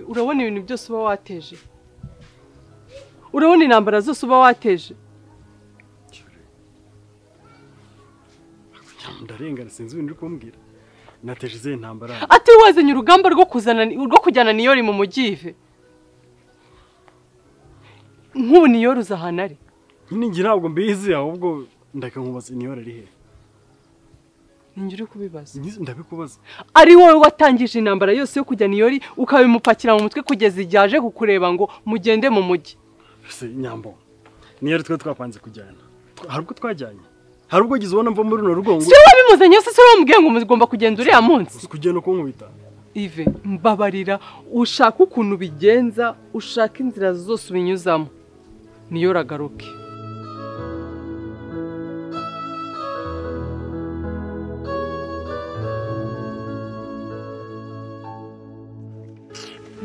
urabona ibintu byose uba wateje urabona intambara zose uba wateje ndarengana sinzi ibintu uri kumbwira nateje izihe ntambara ati wazanye urugamba rwo kuzana rwo kujyana niyori mu mugive nk'ubu niyori uza ahantu ari nyine ngira ntabwo mbizi ahubwo ndaka nkubaza niyori ari hehe ningira uri kubibaza Nyizi- ndabikubaza ari wowe watangije intambara yose yo kujya niyori ukabimupakira mu mutwe kugeza igihe aje kukureba ngo mugende mu mujyi ese nyambo niyori twe twapanze kujyana Twa- hari ubwo twajyanye hari ubwo gize ubona mva muri runo rugo ngo si wowe wabimuzanye se si wowe wamubwiye ngo mugomba kugenda uriya munsi uzi kugenda kunkubita ive mbabarira ushaka ukuntu ubigenza ushaka inzira zose ubinyuzamo niyo ragaruke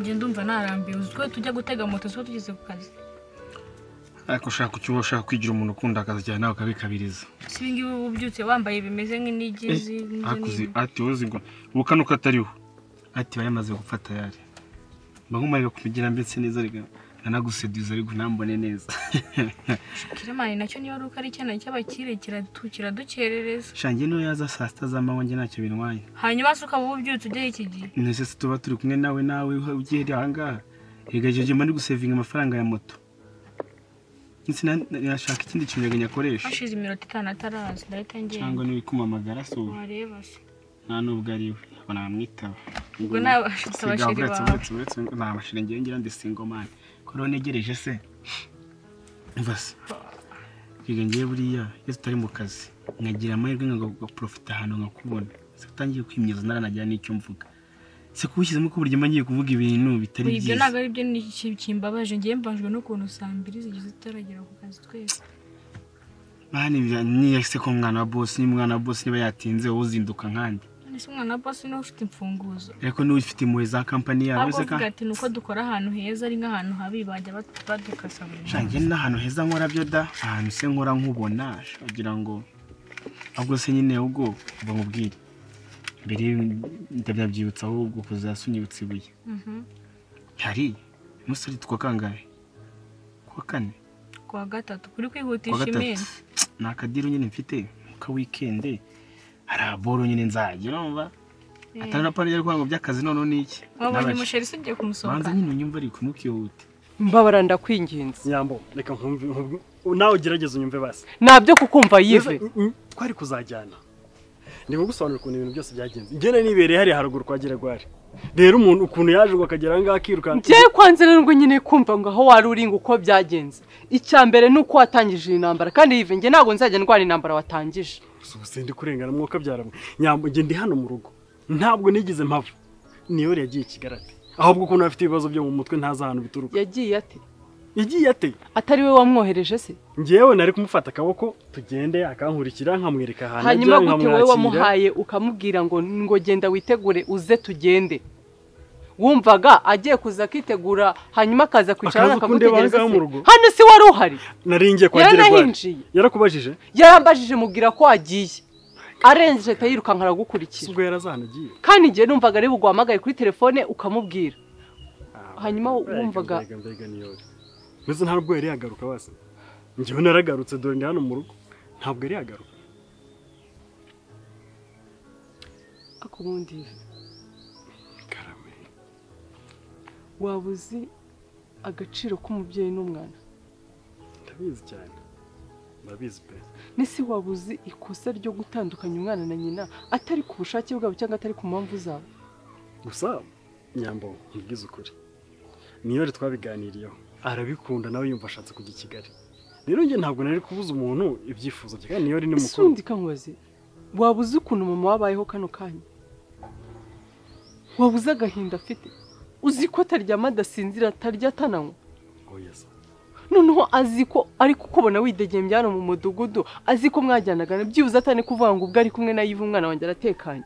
njye ndumva narambiwe uzi twe tujya gutega moto zo tugeze ku kazi ariko ushaka icyo ushaka kwigira umuntu ukunda akazi cyane nawe ukabikabiriza si ibi ngibi uba ubyutse wambaye bimeze nk'inigi akuzi ati wowe uzi ngo ubu kano katariho ati bari yamaze gufata yari mbagumarira kubigira mbese neza rega nanaguseduza ariko nambone neza kiramani nacyo niba ari uko ari icyana cy'abakire kiratu- kiradukerereza shange niyo yaza saa sita z'amanywa njye ntacyo bintwaye hanyuma se ukaba uba ubyutse ujya iki gihe nese se tuba turi kumwe nawe nawe ugiye aha ngaha rega icyo gihe mba ndi gusevinga amafaranga ya moto ndetse na- nashaka ikindi kintu rega nyakoresha hashize iminota itanu ataraza ndahita cyangwa ngenda niba kumamagara si ubu wareba se nta n'ubwo ari we banamwitaba Ubwo ni abashitsi abashiri bawe. ni abashiri ngewe ngira ndi singomani ko rero ntegereje se umva se reka ngewe buriya iyo tutari mu kazi nkagira amahirwe nkaporofita ahantu nkakubona se utangiye kwimyoza ntaranajyana n'icyo mvuga se kubishyizemo ko buryo mba ngiye kuvuga ibintu bitari Ubu ibyo byiza ntabwo ari byo ni iki- kimbabaje ngewe mbabajwe n'ukuntu saa mbiri zigize tutaragera ku kazi twese mani niya se ko umwana wa bosi niba umwana wa bosi niba yatinze wowe uzinduka nkanjye none se umwana wa bosi niwe ufite imfunguzo ariko niba ufite impuhwe za kampani yawe ahubwo se ka uvuga ati ni uko dukora ahantu heza ari nk'ahantu habi bajya bat- badukasa buri munsi shange n'ahantu heza nkora byo da ahantu se nkora nkubona kugira ngo ahubwo se nyine ahubwo uba mubwire mbere ndabyabyibutsa ahubwo kuzasa unyibutsa ibuye Mhm. hari umusore twa kangahe kuwa kane ku wa gatatu kuri kuwa kwihutisha gatatu iminsi ni akadiru nyine mfite muka wikende hari aboro nyine nzajya urumva atari na pariya ngo by'akazi noneho ni iki wabonye Nabasha- umusheri se ugiye banza kumusohoka nyine unyumva ariko ntukihute mbabara ndakwinginze nyambo reka nkumve nkumve- nawe ugerageze unyumve basi ntabyo kukumva yive Neza, mm, mm, twari kuzajyana ndimo gusobanura ukuntu ibintu byose byagenze ngene nibereye hariya haruguru kwa geragwari rero umuntu ukuntu yaje ngo akagera aha ngaha akirukanka njyewe kwanze nubwo nyine kumva ngo aho wari uri ngo uko byagenze icya mbere ni uko watangije iyi ntambara kandi yive njye ntabwo nzajya ndwara intambara watangije gusa ubu sindi kurengana mwuka byaramwe nyambo njye ndi hano mu rugo ntabwo nigeze mpava niyori yagiye i kigali ate ahubwo ukuntu afite ibibazo byo mu mutwe ntazi ahantu bituruka yagiye ate yagiye ate atari we wamwohereje se ngewe nari kumufata akaboko tugende akankurikira nkamwereka ahantu hanyuma ajya, gute nkamwakira. wowe wamuhaye ukamubwira ngo ngo genda witegure uze tugende wumvaga agiye kuza akitegura hanyuma akaza kwicara Akaza kundeba akagutegereza aho ngaho se? mu rugo? hano se wari uhari nari ngiye kwa geragwari yaranahinjiye yarakubajije yarambajije mubwira ko agiye arengeje ahita yirukanka aragukurikira ubwo yarazanagiye kandi njye numvaga ari buguhamagaye kuri telefone ukamubwira Hanyuma wumvaga- mbese nta nubwo yari yagaruka basi njyewe naragarutse dore ndi hano mu rugo ntabwo yari yagaruka ariko ubundi karame waba uzi agaciro k'umubyeyi n'umwana ndabizi cyane ndabizi pe n'isi waba uzi ikosa ryo gutandukanya umwana na nyina atari ku bushake bwabo cyangwa atari ku mpamvu zabo gusa nyambo nkubwize ukuri niyo rero twabiganiriyeho arabikunda nawe yumva ashatse kujya i kigali rero njye ntabwo nari kubuza umuntu ibyifuzo bye kandi niyo rero ni ese mukuru undi kamubaze waba uzi ukuntu mama wabayeho kano kanya waba uzi agahinda afite uzi ko ataryama adasinzira atarya atananywa oya se noneho azi ko ari kukubona widegembye byano mu mudugudu azi ko mwajyanaga byibuze atane kuvuga ngo ubwo ari kumwe na yiva umwana wanjye aratekanye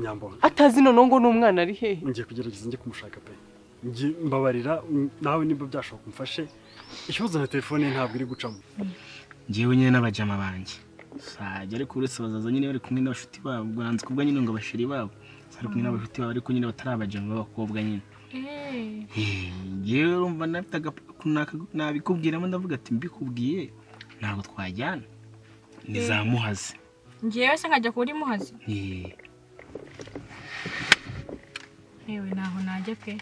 nyambo atazi noneho ngo n'umwana ari hehe ngiye kugerageza njye kumushaka pe njye mbabarira mm, nawe niba byashoboka umfashe ikibazo na telefone ye ntabwo iri gucamo ngewe nyine n'abajama banjye sajya ariko uretse abazaza nyine bari kumwe n'abashuti babo ubwanzu kubwa nyine ngo abashiri babo bari kumwe n'abashuti babo ariko nyine batari abajama b'abakobwa nyine Eh, ngewe urumva nafite aga- nabikubwiramo ndavuga ati mbikubwiye ntabwo twajyana ni za muhazi ngewe se nkajya kuri muhazi Eh, yewe ntaho najya pe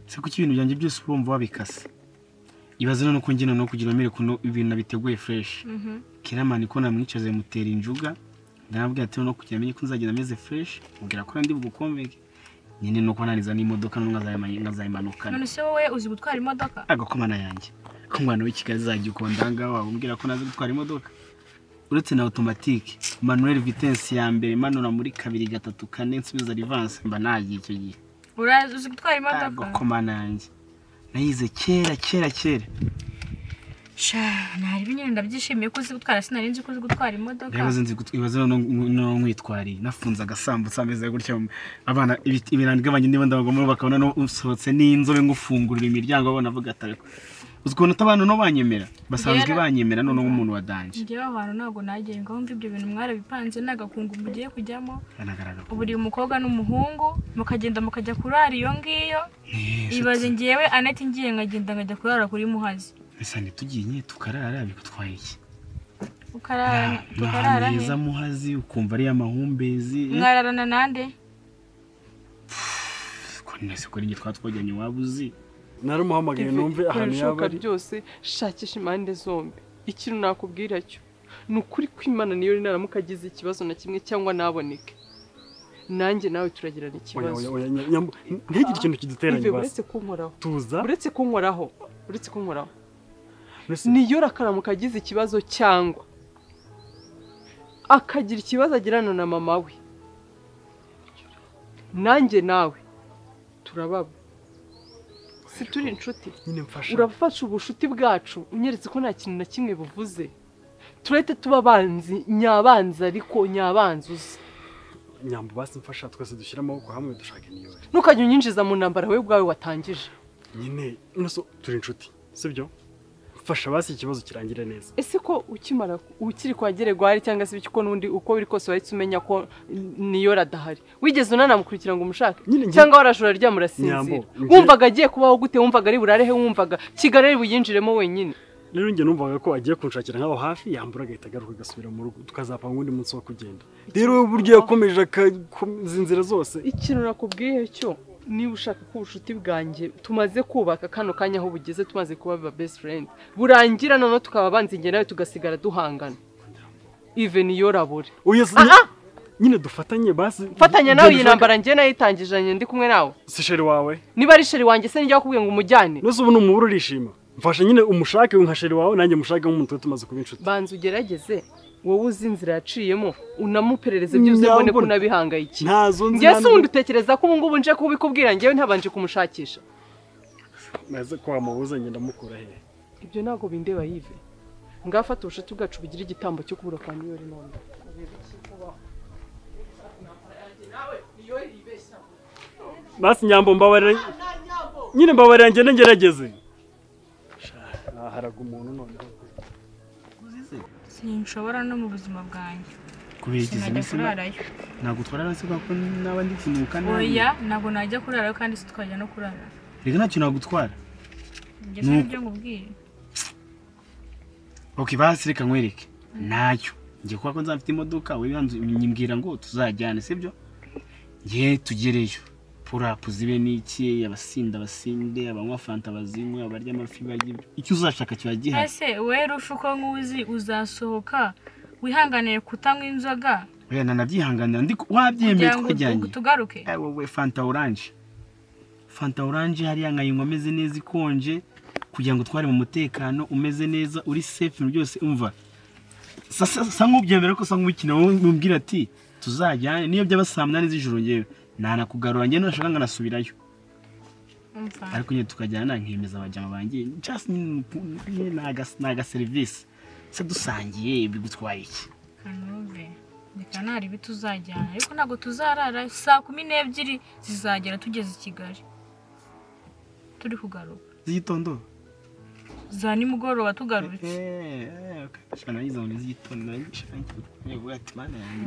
se kuki ibintu byanjye byose uba wumva wabikase ibaze none uko ngena no kugira mbere kuno ibintu nabiteguye fureshi Mhm. kiramani ko namwicaze mutera injuga ndamubwira ati no kugira amenye ko nzagenda ameze fureshi mubwira ko ndi bugukomeke nyine nuko naniza n'imodoka n'ubwo nkazayiman- nkazayimanukana none se wowe uzi gutwara imodoka agakomana yanjye ko umwana w'i Kigali zajya ukunda aha ngaha wabwira ko nazi gutwara imodoka uretse na otomatike manuel vitensi ya mbere manura muri kabiri gatatu kane nsubiza rivanse mba nagiye icyo gihe urazi uzi gutwara imodoka agakomana yanjye nayize kera kera kera sha ntarebe nyine ndabyishimiye ko uzi gutwara sinari nzi ko uzi gutwara imodoka ibaze nzi gut- ibaze noneho nk- noneho nkwitwariye nafunze agasambutsa ameze gutya abana ibiti- ibirango igabanye niba ndabagomora bakabona no- usohotse n'inzobe ngufungurira imiryango babona bavuga ati ariko uzi ukuntu abantu no banyemera basanzwe Rero- banyemera noneho nk'umuntu wadanje ngewe aho hantu ntabwo nagiye ngo mva ibyo bintu mwarabipanze n'agakungu mugiye kujyamo banagaragara ubu uri umukobwa n'umuhungu mukagenda mukajya kurara iyo ngiyo ibaze ngewe aneti ngiye nkagenda nkajya kurara kuri muhazi bisa ntitugiye nyine tukarara bigutwaye iki ukarara ni tukarara ahantu he heza muhazi ukumva ari amahumbezi mwararana nande ko nese kuri njye twaba twajyanye waba uzi narumuhamagaye numve David, ahantu yaba ibishoboka ari byose shakisha impande zombi ikintu nakubwira cyo ni ukuri kwimana niyo naramuka agize ikibazo na kimwe cyangwa naboneke nanjye nawe turagirana Oya, oya, ikibazo oya, nya- nyambo, ntihagire ikintu kiduteranya Ive, basi uretse kunkoraho tuza uretse kunkoraho uretse kunkoraho mbese niyo rakaramuka agize ikibazo cyangwa akagira ikibazo agirana na mama we nanjye nawe turababa si turi inshuti nyine mfasha urafasha ubushuti bwacu unyeretse ko nta kintu na kimwe buvuze turahita tuba abanzi nyabanzi ariko nyabanzi uzi nyambo basi mfasha twese dushyira amaboko hamwe dushaka iniyore ntukajya unyinjiza mu ntambara we ubwawe watangije nyine nuso turi inshuti sibyo mfasha basi ikibazo kirangire neza ese ko ukimara ukiri kwa Geregwari cyangwa se ibiki ko n'undi uko biri kose wahise umenya ko niyo radahari wigeze unanamukurikira ngo umushake Nyine nge- cyangwa warashora ryamurasinzira Nyambo, nge- wumvaga agiye kubaho gute wumvaga ari burarehe wumvaga kigali ari buyinjiremo wenyine rero njye numvaga ko agiye kunshakira nk'aho hafi yambura agahita agaruka agasubira mu rugo tukazapanga undi munsi wo kugenda rero we buryo yakomeje akakomeza inzira zose ikintu nakubwiye cyo niba ushaka ko ubucuti bwanjye tumaze kubaka kano kanya aho bugeze tumaze kuba ba best friend burangira noneho tukaba abanzi njye nawe tugasigara duhangana ive niyo rabure oya si- Aha! nyine dufatanye basi fatanya nawe iyi Genda ushake- ntambara njye nayitangijanye ndi kumwe nawe si sheri wawe niba ari sheri wanjye se nijya wakubwiye ngo umujyane nuso ubu ni umubura urishima mfasha nyine umushake nka sheri wawe nanjye mushake nk'umuntu tuba tumaze kuba inshuti banza ugerageze wowe uzi inzira yaciyemo unamuperereze byose mbone ko Nyambona. unabihangayikiye ntazo ngewe nzira se ubundi utekereza ko ubu ngubu nje kubikubwira ngewe ntabanje kumushakisha maze kwa mubuze ngenda mukura he ibyo ntabwo bindeba yive ngafata ubushuti bwacu bugira igitambo cyo kubura kwa niyori none basi nyambo mbabarira nyine mbabarira ngende ngerageze haraga umuntu noneho sinshobora no mu buzima bwanjye kubigize sinajya iminsi kurarayo ntabwo utwara hasi kubera ko naba ndi kunuka nabi oya ntabwo najya kurarayo kandi si twajya no kurara reka ntacyo nagutwara njye se Nuko. nibyo ngubwiye ok basi reka nkwereke ntacyo njye kubera ko nzafite imodoka wowe yanzu nyibwira ngo tuzajyane sibyo njye tugereyo purapu zibe n'iki abasinda basinde abanywa fanta bazinywe abarya amafi barya ibyo icyo uzashaka kiba gihari ese wowe rusha uko nkuzi uzasohoka wihanganiye kutanywa inzoga oya nanabyihanganira ndi ku- wabyemeye kugira ngo twajyanye utu- tugaruke Eh, wowe fanta oranje fanta oranje hariya nkayinywa ameze neza ikonje kugira ngo tware mu mutekano umeze neza uri safe ibintu byose umva sa sa- sa nk'ubyemera ko sa nk'umukino wumubwira ati tuzajyane niyo byaba saa munani z'ijoro ngewe nanakugarura njye nashaka nkanasubirayo umva ariko nyine tukajyana nkemeza abajyama banjye just ni- ni- ni aga- ni agaserivisi se dusangiye bigutwaye iki kanove reka ntari ibi tuzajyana ariko ntabwo tuzarara saa kumi n'ebyiri zizagera tugeze i kigali turi kugaruka z'igitondo za nimugoroba tugarutse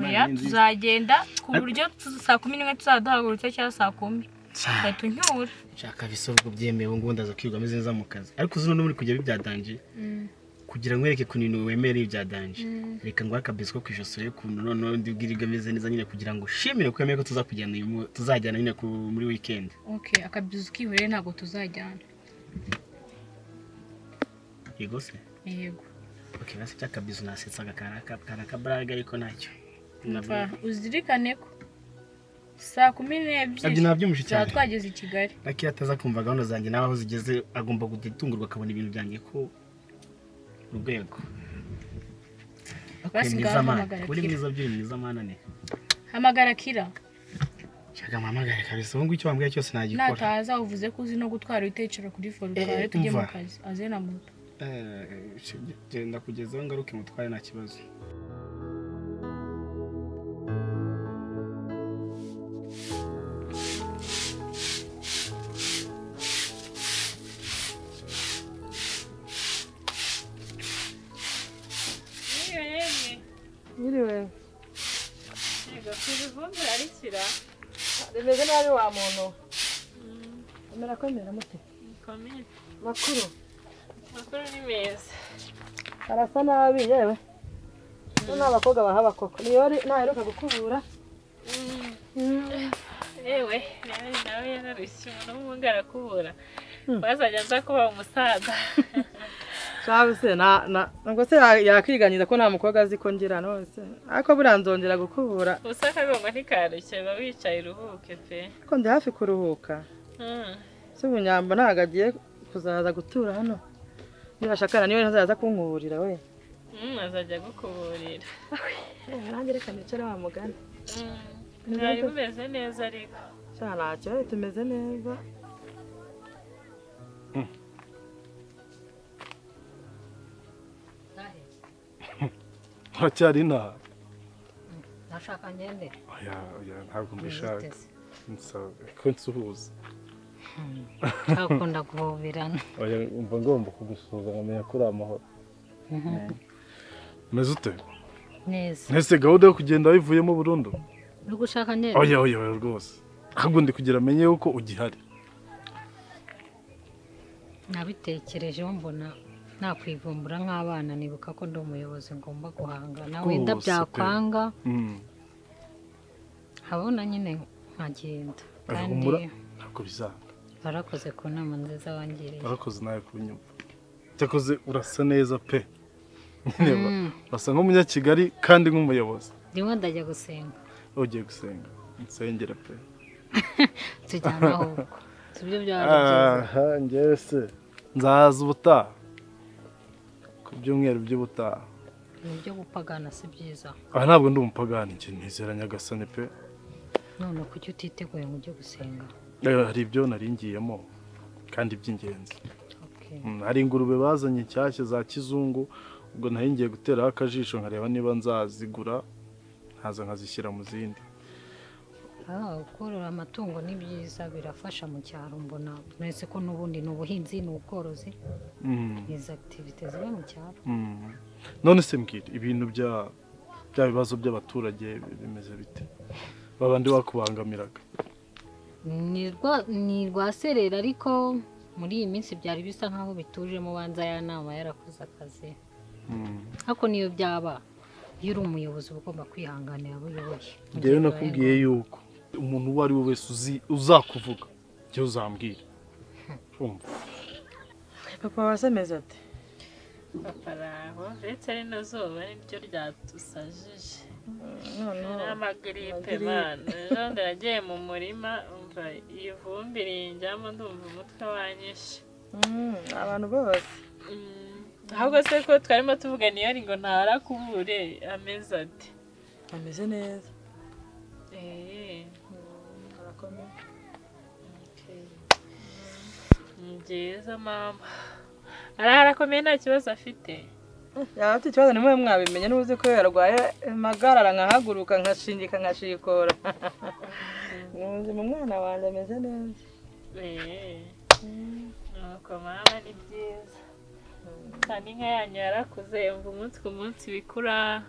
oya tuzagenda ku buryo tuza- saa kumi n'imwe tuzaduhagurutse cyangwa saa kumi ugahita uncyura nshaka bisobwa byemewe ubu ndaza kwiga ameze neza mu kazi ariko uzi noneho muri kujya bibyadangiye kugira nkwereke kuntu wemere ibyadangiye reka nguhe akabizi ko ku ijosi urebe ukuntu noneho ndi bwiribwe ameze neza nyine kugira ngo ushimire ko yemeye ko tuzakujyana uyu mu- tuzajyana nyine ku- muri wikendi oke akabyuza ukihurire ntabwo tuzajyana yego se yego oke basi byakabizi nasetsaga kari akabaraga ariko ntacyo Umva, uzirikane ko saa kumi nabyo n'ebyiri nabyimushye tuzaba cyane twageze i kigali Lucky ataza kumva gahunda zanjye nawe aho zigeze agomba gutungurwa akabona ibintu byanjye ko urwego Basi uri mwiza ngaho mana hamagara uri Kira. mwiza byuri mwiza mana ne hamagara kira nshaka mpamagare kabisa ubu ngubu icyo wambwira cyose nagikora nataza uvuze ko uzi no gutwara witecera kuri forutware Eh, tujye mu umva. kazi aze na moto Eh, genda kugeza aho ngaruke mutware nta kibazo Mwiriwe. Rimeze nabi wa muntu. Emera ko emera mute. Makuru. Arasa nabi yewe. Bo ni abakobwa bahaba koko. Niyo ari- naheruka gukubura. yewe nawe nawe yararushye umuntu w'umuhungu arakubura wazajya aza kuba umusaza shabu se na na nubwo se ya- yakwiganyiza ko nta mukobwa azi ko ngira nose ariko buriya nzongera gukubura ubusa akagongo ntikarushye biba wicaye uruhuke pe ariko ndi hafi kuruhuka Mm. si ubunyambo ntabwo agiye kuzaza gutura hano nibashakana niwe ntazaza kunkuburira we Mm, azajya agukuburira nange reka nicare wa mugani Mm. mwari mumeze neza ariko sha ntacyo we, tumeze neza haracyari inaha nashaka ngende oya oya ntabwo mbishaka Witeze. nsaba ko nsuhuza akunda guhoberana oya mba ngomba kugusuhuza nkamenya ko uri amahoro umeze ute neza ntese gahunda yo kugenda wayivuyemo burundu uri gushaka ngende oya oya oya rwose ahubwo ndi kugira amenye yuko ugihari nabitekerejeho mbona nakwivumbura nk'abana nibuka ko ndi umuyobozi ngomba guhangana Rwose wenda pe. byakwanga Mm. habona nyine nkagenda Oya, kandi humura ntabwo bizanga warakoze ku nama nziza wangiriye warakoze nawe kubinyumva cyakoze urasa neza pe nyine ura- Mm. urasa nk'umunyakigali kandi nk'umuyobozi ndimo ndajya gusenga ugiye gusenga nsengera pe tujyana ahubwo sibyo byaba ari byiza aha ngewe se nzaza ubutaha ku byumweru by'ubutaha mu byo gupagana si byiza aha ntabwo ndi umupagani njye nizera nyagasani pe none kuki utiteguye ngo ujye gusenga Eh, hari ibyo naringiyemo kandi by'ingenzi Okay. Mm, hari ingurube bazanye nshyashya za kizungu ubwo nari ngiye guteraho akajisho nkareba niba nzazigura nkaza nkazishyira mu zindi Ah, korora amatungo ni byiza birafasha mu cyaro mbona mwese ko n'ubundi ni ubuhinzi ni ubworozi Mm, izi akitivite ziba mu cyaro mm. none se mbwira ibintu bya bya bibazo by'abaturage bimeze bite babandi bakubangamiraga Ni rwa- ni rwaserera ariko muri iyi minsi byari bisa nk'aho bitujemo ubanza ya nama yarakoze akazi Mm. ariko niyo byaba iyo uri umuyobozi uba ugomba kwihanganira abo uyoboye Mu njyewe gihe bibaye nakubwiye yuko umuntu uwo ari we wese uzi- uzakuvuga njyewe uzambwira Urumva? papa wasemeze ati paparaho ndetse rino zuba niryo ryatusajije noneho n'amagiripe mana ejo ndaragiye mu murima umva iyi vumbi rinjyamo ndumva umutwe wanyishe mm, abantu bose Mm, ahubwo se ko twarimo tuvugana iyo ari ngo ntarakubure ameze ati bameze neza Eh, barakomeye okay. Ni byiza mama arahara akomeye nta kibazo afite yaba afite ikibazo nimwe mwabimenye n'ubuzi ko yarwaye impagarara nkahaguruka nkashingika nkashikora mu mwana wanjye ameze neza Eh, nuko mama ni byiza kandi inka yanyu yarakuze mva umunsi ku munsi bikura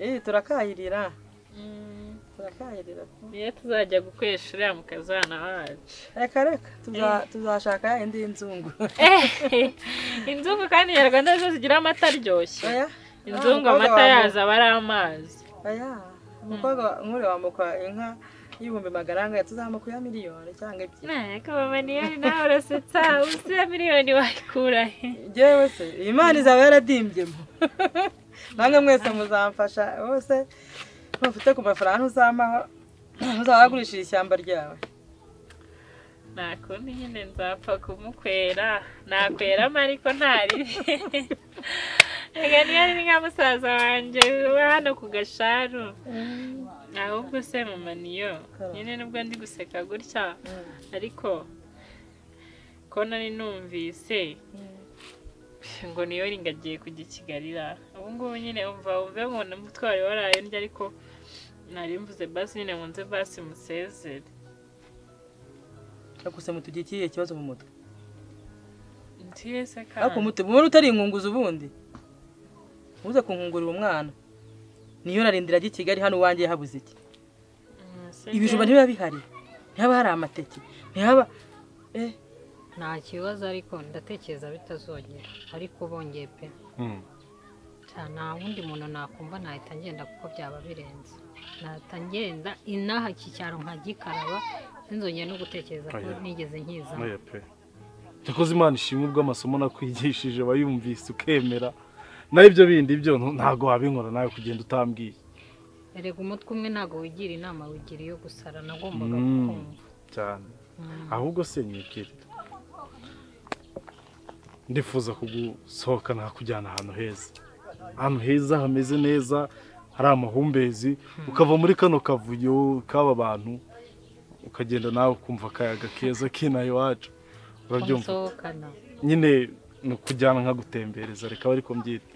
iyi turakayirira Mm, turakahirira niyo tuzajya gukoresha uriya mu kazi hano wacu reka reka tuza- tuzashaka indi y'inzungu inzungu kandi nyarwanda zo zigira amata aryoshye oya inzungu Ah, amata umukobwa yazo aba ari amazi oya umukobwa nk'uri wambuka inka y'ibihumbi magana angahe tuzamuka iya miliyoni cyangwa ebyiri ntabwo miliyoni nawe urasetsa uzi ya miliyoni wayikura he njyewe se iyi mpano izaba yaradimbyemo namwe mwese muzamfasha bose mufite ku mafaranga uzampaho uzaba wagurishije ishyamba ryawe nta kundi nyine nzapfa kumukwera nakweramo ariko ntaribi reka niyo ari nka musaza wanjye uba hano ku gasharu ahubwo se mama niyo nyine nubwo ndi guseka gutya ariko ko nari numvise ngo niyo ringagiye kujya i kigali ra ubu ngubu nyine umva wumve nkunda umutwe wari waraye ndya ariko nari mvuze basi nyine nkunze basi musezere gusa mutugire ikihe kibazo mu mutwe ndiye se ariko kandi umutima wari utari inkunguzi ubundi uze kunkungurira umwana niyo narindira ajya i kigali hano iwanjye habuze iki ibijumba ntibiba bihari ntihaba hari amateke ntihaba eh nta kibazo ariko ndatekereza bitazongera ariko bongeye pe Cya, nta wundi muntu nakumva nahita ngenda kuko byaba birenze nahita ngenda inaha iki cyaro nkagikaraba sinzongera no gutekereza ko Oya. nigeze nkizamo Oya pe yakoze imana ishimwe ubw'amasomo nakwigishije wayumvise ukemera naho ibyo bindi byo ntu- ntabwo wabinkora nawe kugenda utambwiye erega umutwe umwe ntabwo wigira inama wigira iyo gusara nagombaga Mm. kumva cyane ahubwo se nyibwire ndifuza kugusohoka nakujyana ahantu heza ahantu heza hameze neza hari amahumbezi ukava muri kano kavuyo k'aba bantu ukagenda nawe ukumva akayaga keza k'inaha iwacu urabyumva musohokana nyine ni ukujyana nkagutembereza reka aba ariko mbyita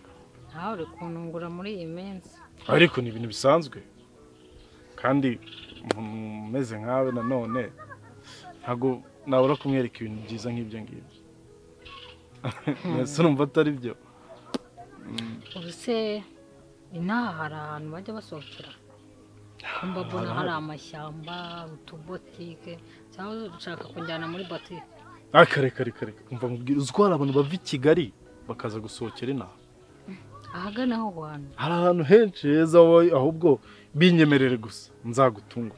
nawe uri kunungura muri iyi minsi ariko ni ibintu bisanzwe kandi umuntu umeze nkawe nanone ntabwo nabura kumwereka ibintu byiza nk'ibyo ngibyo mbese numva atari byo ubu se inaha hari ahantu bajya basohokera kumva mbona hari amashyamba utubotike cyangwa ushaka kunjyana muri botike Ah, kare kare kare umva nkubwira uzi ko hari abantu bava i kigali bakaza gusohokera inaha ahagana aho hantu hari ahantu henshi heza wowe ahubwo binyemerere gusa nzagutunga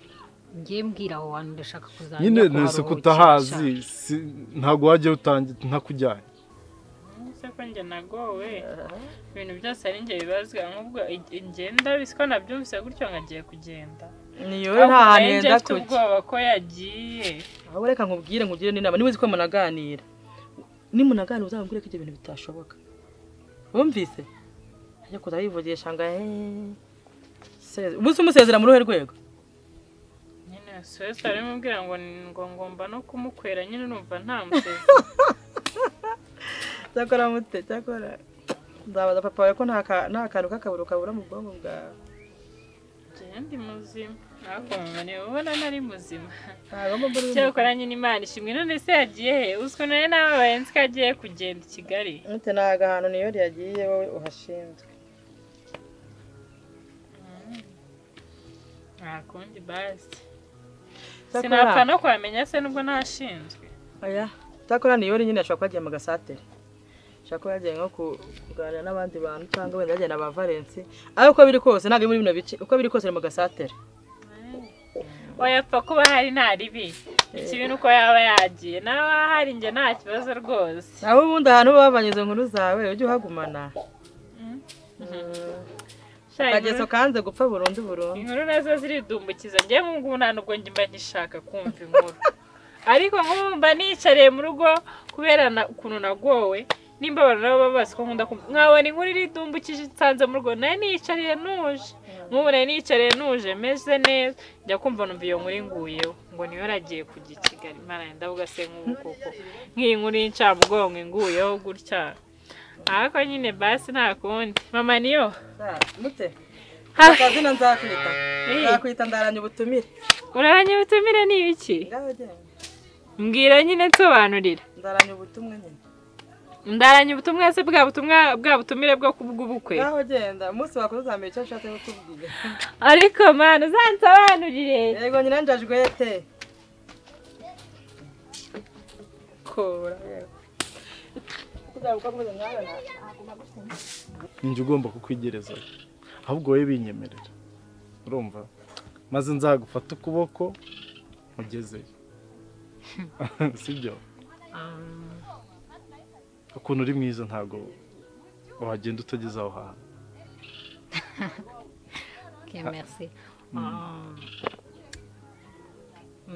ngiye mbwira aho hantu ndashaka kuzajya nyine nese ko utahazi si- ntabwo wajya utangira ntakujyanye se ko njye nagowe ibintu byose ari njye bibazwa nk'ubwo ig- ngenda bisiko nabyumvise gutyo ngo agiye kugenda niyo nta hantu Ahubwo njye yenda mfite kujya ubwoba ko yagiye ahubwo reka nkubwire nkugire n'inama niba uzi ko munaganira nimunaganira uzamubwire ko ibyo bintu bitashoboka wumvise ajya kuza yivugisha ngo eee ubu se umusezera mu ruhe rwego nyine suwesi aramubwira ngo ni- ngo ngomba no kumukwera nyine numva nta musezi cyakora mute cyakora nzabaza papa wawe ko nta ka- nta kantu k'akaburo kabura mu bwonko bwawe njye ndi muzima ariko mama niwe ubona ntari muzima ntabwo mbona uri cyakora nyine imana ishimwe none se yagiye he uzi ko nari nababaye nzi ko agiye kugenda i kigali mute ntabwo ahantu niyo yagiye wowe uhashinzwe nta kundi basi sinapfa cyakora no kuhamenya se nubwo ntashinzwe oya cyakora niyo nyine ashobora kuba yagiye mu gasatere ashobora kuba yagiye nko kuganira n'abandi bantu cyangwa wenda yagiye na ba valensi ariko uko biri kose ntabwo ari muri bino bice uko biri kose ari mu gasatere wayapfa kuba hari nta ribi ikibi ni uko yaba yagiye nawe hari njye nta kibazo rwose naho ubundi ahantu uba wavanye izo nkuru zawe ujye uhagumana Sha, akageso inkuru- kanze gupfa burundu burundu inkuru nazo ziridumbukiza njye mu ngubu nta nubwo njye mba ngishaka kumva inkuru ariko nk'ubu mba nicariye mu rugo kubera na- ukuntu nagowe nimba abantu nabo baba bazi ko nkunda kumva nkabona inkuru iridumbukije nsanze mu rugo nari nicariye ntuje nk'ubu nari nicariye ntuje meze neza njya kumva numva iyo nkuru inguyeho ngo niyo yaragiye kujya i kigali mara ndavuga se nk'ubu koko nk'iyi nkuru y'incamugongo inguyeho gutya ariko nyine basi nta kundi mama niyo mute Ha. akazina nzakwita Hey. nzakwita ndaranya ubutumire uraranyabutumire ni ibiki ngaho genda mbwira nyine nsobanurira ndaranya ubutumwa nyine ndaranye ubutumwa se bwa butumwa bwa butumire bwo kubw'ubukwe naho genda umunsi wakoze uza mbere icyo nshatse kutubwira ariko mwana uzansobanurire yego nyina njajwete kora njye ugomba kukwigereza ahubwo wowe binyemerera urumva maze nzagufata ukuboko mugezeyo sibyo ukuntu uri mwiza ntabwo wagenda utageze aho hantu ke merci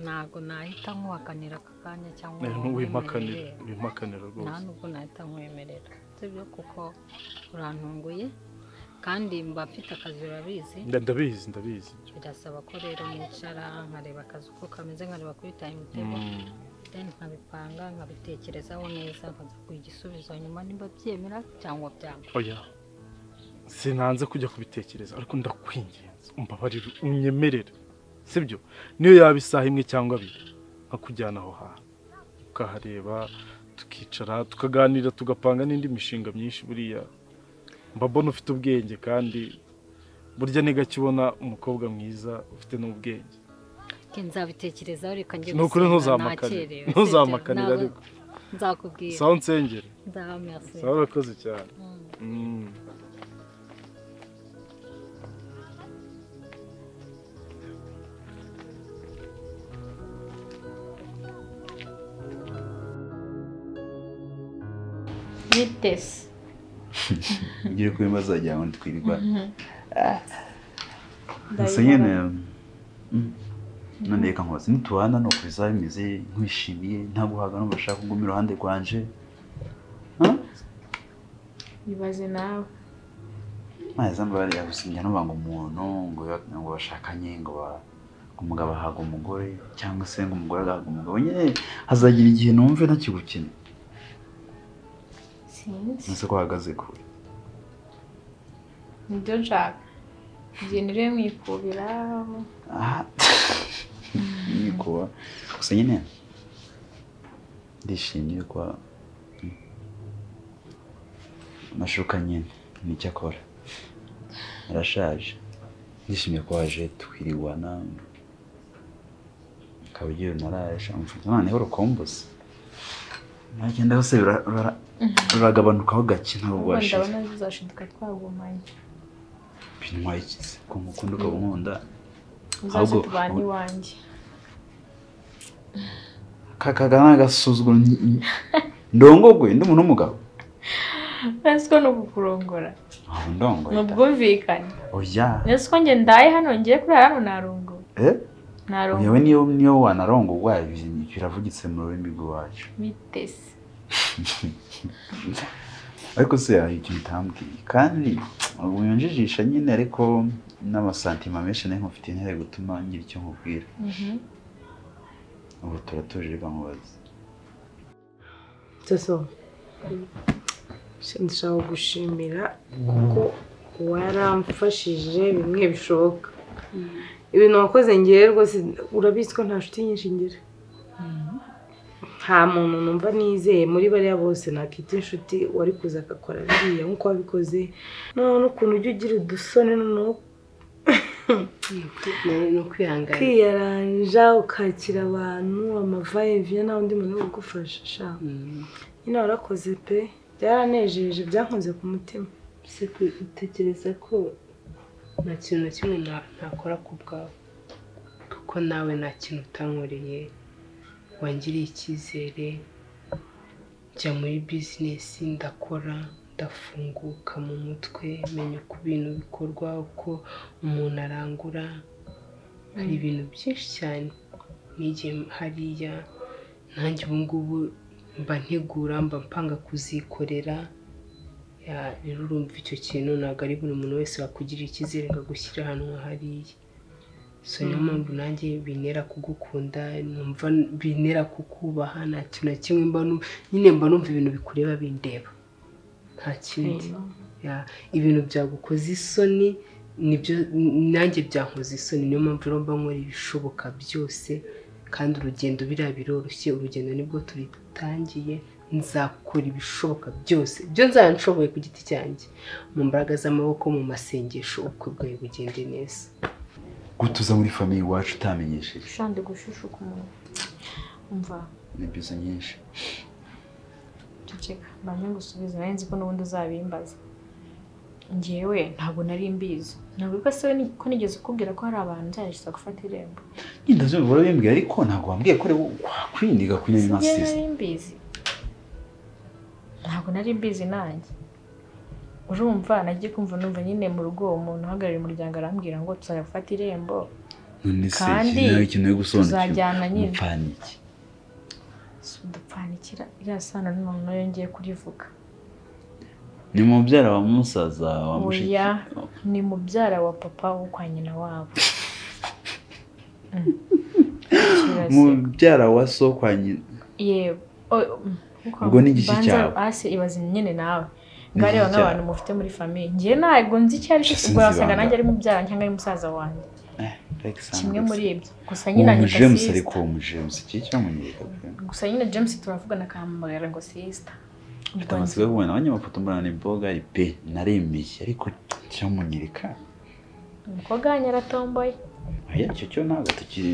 ntabwo nahita nkuhakanira aka kanya cyangwa Nayo ngo ntiwimpakanire nkwemerere. wimpakanire nta rwose nubwo nahita nkwemerera sibyo kuko urantunguye kandi mba mfite akazi urabizi Nda- ndabizi ndabizi birasaba ko rero nicara nkareba akazi uko kameze nkareba kuri tayimutebo then nkabipanga nkabitekerezaho neza nkaza kuha igisubizo nyuma nimba byemera cyangwa byanga oya sinanze kujya kubitekereza ariko ndakwingenza umbabarire unyemerere sibyo niyo yaba isaha imwe cyangwa abiri nkakujyana aho hantu ukahareba tukicara tukaganira tugapanga n'indi mishinga myinshi buriya mba mbona ufite ubwenge kandi burya ni gake ubona umukobwa mwiza ufite n'ubwenge Ke nzabitekerezaho reka njye ni ukuri gusenga, ntuzamakanire nakerewe, ntuzamakanire sibyo? ariko Naba- nzakubwira sawa nsengere nzaba merci sawa urakoze cyane Mm. nitese ngiye kuba ibibazo wagira ngo ntitwirirwa gusa nyine mm, none reka nkubaze nitubana ni uku bizaba bimeze nkwishimiye nta guhaga n'ubwo ushaka kuguma iruhande rwanje Huh? ibaze nawe ntaza mbabare yagusinya n'uba ngo umuntu ngo ba- ngo bashakanye ngo ba- ngo umugabo ahaga umugore cyangwa se ngo umugore agahaga umugabo nyine hazagira igihe numve ntakigukina sinzi nese ko uhagaze kure nibyo nshaka igihe niriwe mwikubira aha nikuba gusa nyine ndishimye ko mm, amashuka nyine nicyo akora arashaje ndishimye ko waje twiriwana ukaba ugiye naraje amufata noneho urukumbuzi nagenda hose bira- rura- ruragabanukaho gake ntabwo ubu bwashira ndabona zizashiduka twagumanye bintwaye ikizi ko mukunda ukaba unkunda uzaze Ahubwo- tubane iwanjye kakagana agasuzuguro ndongogwe ndi umuntu w'umugabo nzi ko ni ukukurongora ntabwo ndongoye ni ubwumvikane oya nzi ko njye ndaye hano ngiye kuri hano narongowe eh yewe narongowe niyo niyo wanarongogwa ibi- biravugitse mu rurimi rw'iwacu bitese ariko se hari ikintu utambwiye kandi wiyonjijisha nyine ariko n'amasantima menshi nayo nkufite intare gutuma ngira icyo nkubwira Mhm. ubu turatuje reka nkubaze Taso, ndashaka gushimira kuko waramfashije bimwe bishoboka ibintu wakoze ngewe rwose urabizi ko nta nshuti nyinshi ngira nta muntu numva nizeye muri bariya bose nakita inshuti wari kuza agakora biriya nk'uko wabikoze noneho n'ukuntu ujya ugira udusoni noneho nawe ni ukwihangana kwiyaranja ukakira abantu amavayiviya nta wundi muntu wo kugufasha sha nyine warakoze pe byaranejeje byankoze ku mutima se utekereza ko nta kintu na kimwe na- nakora ku bwawe kuko nawe nta kintu utankoreye wangiriye icyizere njya muri bizinesi ndakora ndafunguka mu mutwe menya uko ibintu bikorwa uko umuntu arangura hari ibintu byinshi cyane n'igihe hariya nanjye ubu ngubu mba ntegura mba mpanga kuzikorera ya rero urumva icyo kintu ntabwo ari buri muntu wese wakugirira icyizere ngo agushyire ahantu nka hariya so niyo mpamvu nanjye bintera kugukunda numva bintera kukubaha nta kintu na kimwe mba nu- nyine mba numva ibintu bikureba bindeba nta kindi Ya, ibintu byagukoze isoni nibyo nanjye byankoze isoni niyo mpamvu rero mba nkora ibishoboka byose kandi urugendo biriya biroroshye urugendo nibwo turutangiye nzakora ibishoboka byose ibyo nzaba nshoboye ku giti cyanjye mu mbaraga z'amaboko mu masengesho ubukwe bwawe bugende neza gutuza muri famiye iwacu utamenyesheje ushande gushishuka umuntu umva ni bizo nyinshi ceceka mbanje ngusubize nayo nzi ko n'ubundi uzabimbaza njyewe ntabwo nari mbizi ntabwo ko se we ni- ko nigeze ukubwira ko hari abantu nzahesha gufata irembo nyine ndabyumva urabimbwira ariko ntabwo wambwiye ko uri kwindiga kunywa njyewe sisi nari mbizi ntabwo nari mbizi nanjye urumva nagiye kumva numva nyine mu rugo uwo muntu uhagarariye umuryango arambwira ngo tuzajya gufata irembo none se kandi iki nawe ikintu yo gusobanukirwa tuzajyana nyine. mupfana iki Si udupfanikira iriya sano n'umuntu nayo ngiye kurivuga ni mubyara wa musaza wa mushiki oya ni mubyara wa papa wo kwa nyina wabo Mm. Kirazira. mubyara wa so kwa nyina yego O- mm, uko- Ubwo ni igiki banza cyawe? hasi ibaze nyine nawe Ni ngareba igiki nk'abantu cyawe? mufite muri famiye njye ntabwo nzi icyo ari cyo Sinzi ubwo wasaga ibanga. nanjye ari mubyara cyangwa ari musaza wanjye kimwe muri ibyo gusa nyine uwo anyita mujemusi sister. ariko uwo mujemusi iki cyamunyereka pe gusa nyine james turavugana akampamagara ngo sisita mfite amatsiko yo kubona abanyamafoto mbona ni bogari pe naremeye ariko cyamunyereka umukobwa wanjye aratomboye oya icyo cyo ntabwo tukiri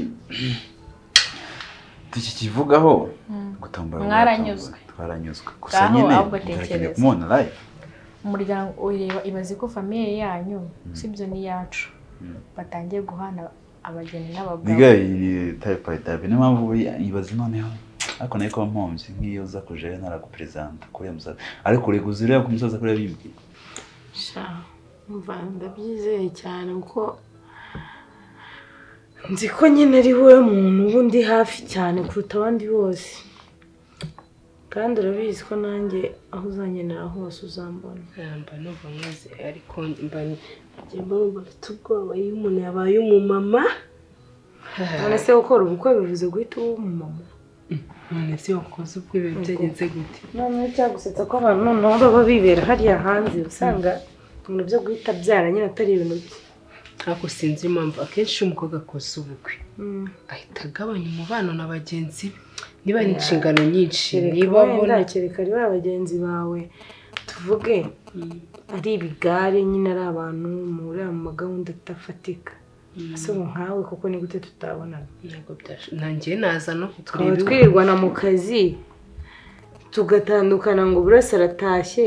tukikivugaho Mm. gutombora Mwaranyuzwe. mwatomboye. twaranyuzwe gusa Ngaho nyine ahubwo nzarakeneye tekereza. kumubona live umuryango ureba ibaze ko famiye yanyu sibyo n'iyacu Mm. batangiye guhana abageni n'abagabo niga iyi typhoid abi niyo mpamvu ibaza noneho ariko nayo kuba mpombye nk'iyo uza kuje ntaraguperezanta kuriya musaza ariko ureka uzireba ku musaza kuriya bimbwiye sha umva ndabyizeye cyane kuko nzi ko nyine ari we muntu uba undi hafi cyane kuruta abandi bose kandi urabizi ko nanjye aho uzankenera hose uzambona mba numva maze ariko mba njyemo mba mfite ubwoba iyo umuntu yabaye umumama none se gukora ubukwe bivuze guhita uba umumama none se wakoze ubukwe biba byagenze gute noneho cyagusetsa ko abantu noneho baba bibera hariya hanze usanga ibintu byo guhita byara nyine atari ibintu bye Ntabwo sinzi impamvu akenshi iyo umukobwa akoze ubukwe ahita agabanya umubano na bagenzi be niba ari inshingano nyinshi Kereka niba abona wenda kereka ari ba bagenzi bawe tuvuge ari ibigare nyine ari abantu muri mu magahunda atafatika ese ubu nkawe kuko ni gute tutabonana ntabwo byashoboka nanjye naza no twaba kutureba iwe. twirirwana mu kazi tugatandukana ngo buri wese aratashye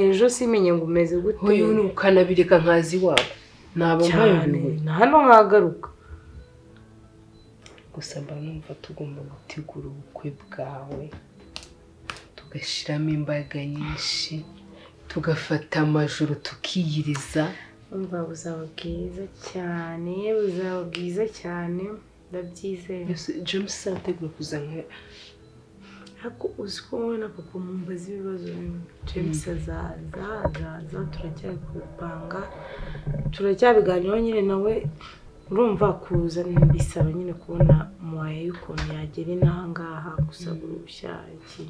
ejo simenye ngo umeze gute Hoyo ni ukanabireka nkazi iwabo naba cyane mpayobewe na hano nkagaruka gusa mba numva tugomba gutegura ubukwe bwawe tugashyiramo imbaga nyinshi tugafata amajoro tukiyiriza umva buzaba bwiza cyane buzaba bwiza cyane ndabyizeye Mbese james ategura kuza nka ariko uzi ko wowe na papa mumbaza ibibazo bimwe james azaza azaza turacyari kubipanga turacyabiganiraho nyine nawe urumva kuza bisaba nyine kubona umuhaye y'ukuntu yagera inaha ngaha gusaba uruhushya iki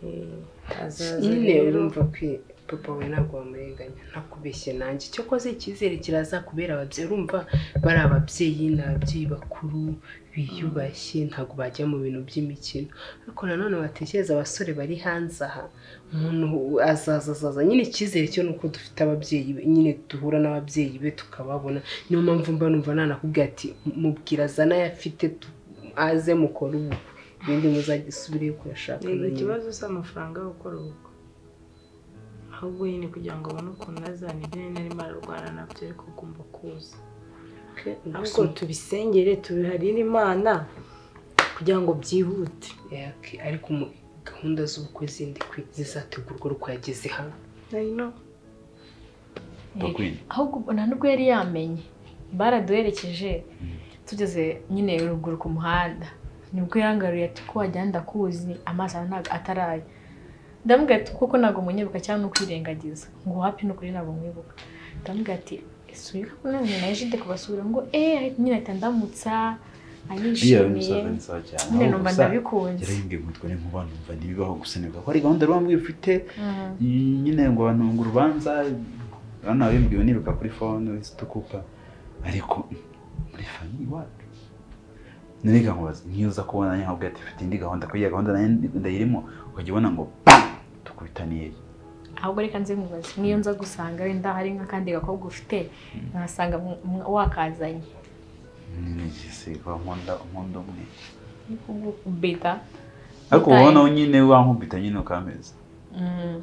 Eh, azaza nyine rero. urumva ko papa we ntabwo wamurenganya ntakubeshye nanjye icyo akoze icyizere kirazakubera ababyeyi urumva bari ababyeyi ni ababyeyi bakuru biyubashye ntabwo bajya mu bintu by'imikino ariko nanone watekereza abasore bari hanze aha umuntu azaza azaza nyine icyizere cyo ni uko dufite ababyeyi be nyine duhura n'ababyeyi be tukababona niyo mpamvu mba numva nanakubwira ati mubwira azana ayo afite tu- aze mukore ubukwe ibindi muzagisubire kuyashaka yego ikibazo si amafaranga yo gukora ubukwe ahubwo nyine kugira ngo abone ukuntu azana ibyo nyine arimo ararwana nabyo ariko agomba kuza ahubwo tubisengere tubiharire imana kugira ngo byihute Yaki, ariko mu- gahunda z'ubukwe zindi kwi- zizategurwa uko yageze hano Bakwina. ahubwo ubu nta nubwo yari yamenye baraduherekeje tugeze nyine ruguru ku muhanda nibwo yangaruye ati ko wagira ngo ndakuzi amaso yawe ntabwo ataraya ndamubwira ati kuko ntabwo munyibuka cyangwa ni ukwirengagiza ngo wapi ni ukuri ntabwo mwibuka ndamubwira ati subiye ko nanjye naje jide kubasura ngo eee nyine ahita ndamutsa iyo anyishimiye musaza ni sawa cyane nyine ahubwo numva gusa ndabikunze yararimbwiye ngo twari nkuba numva ntibibaho gusa nibuka ko ari gahunda rwambi ufite Mm. nyine ngo bantunga urubanza urabona wabimbwiwe niruka kuri fone wese tukupa ariko muri famiye iwacu none nkubaza nk'iyo uza kubona nanjye nkabwira ati mfite indi gahunda kuriya gahunda nanjye ndayirimo ukajya ubona ngo bam tukubitaniye ahubwo reka nze nkubaze n'iyo nza gusanga wenda hari nk'akandi gakobwa ufite nkasanga mwa- wakazanye nigisiga nkunda nkunda umwe Ni kubita ariko uba ubona nyine wankubita nyine ukameza Mm.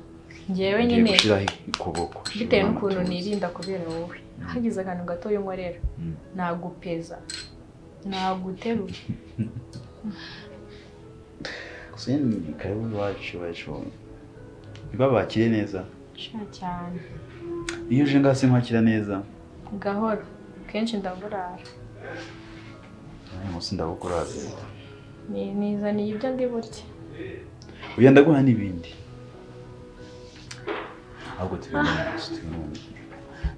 ngewe Ugiye nyine gushyiraho ukuboko bitewe n'ukuntu nirinda kubera wowe hagize akantu gatoya nkorera Mm. nagupeza naguterura gusa nyine ni karibu iwacu iwacu ntibabakire neza sha cyane iyo uje ngaho sinkwakira neza gahoro kenshi ndaburara nanjye munsi ndagukuraze ni nizaniye ibyo ndi burye uya ndaguha n'ibindi ahubwo tubibone mu nzu tubibone mu nzu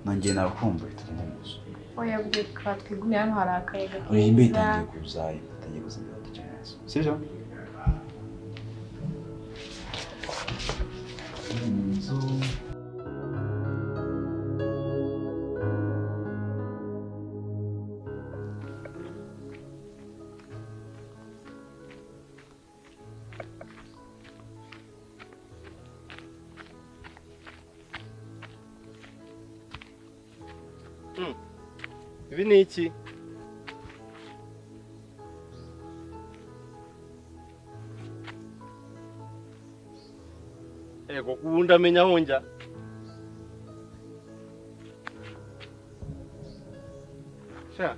nongeye nabakumbuye tubibone mu nzu oya byuka twigumye hano hari akayaga uyu imbe keza itangiye kuza itangiye kuza imbere duce mu nzu sibyo mu nzu ibi ni iki ego ubundi amenya aho njya sha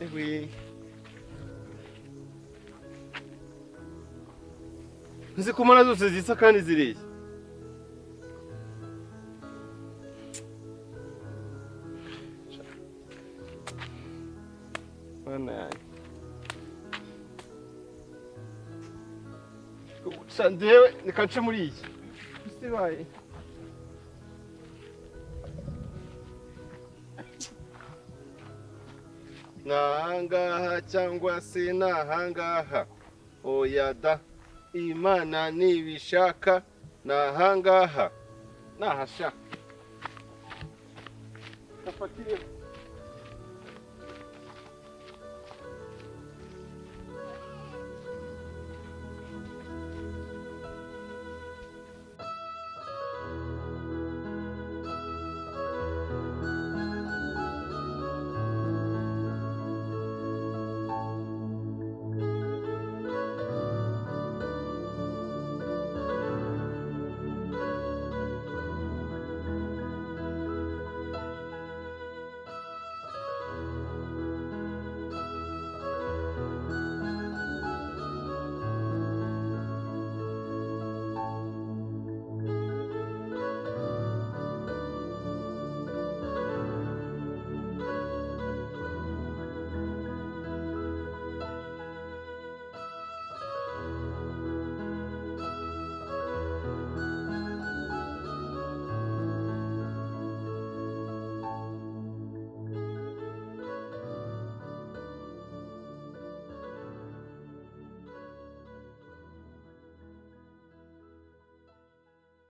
Ewe. zikumara zose zisa kandi zireshya Mana yanjye. Sha, ndewe reka nce muri iyi isi ibaye nahangaha cyangwa se nahangaha oya da imana nibishaka nahangaha nahasha Nafatire.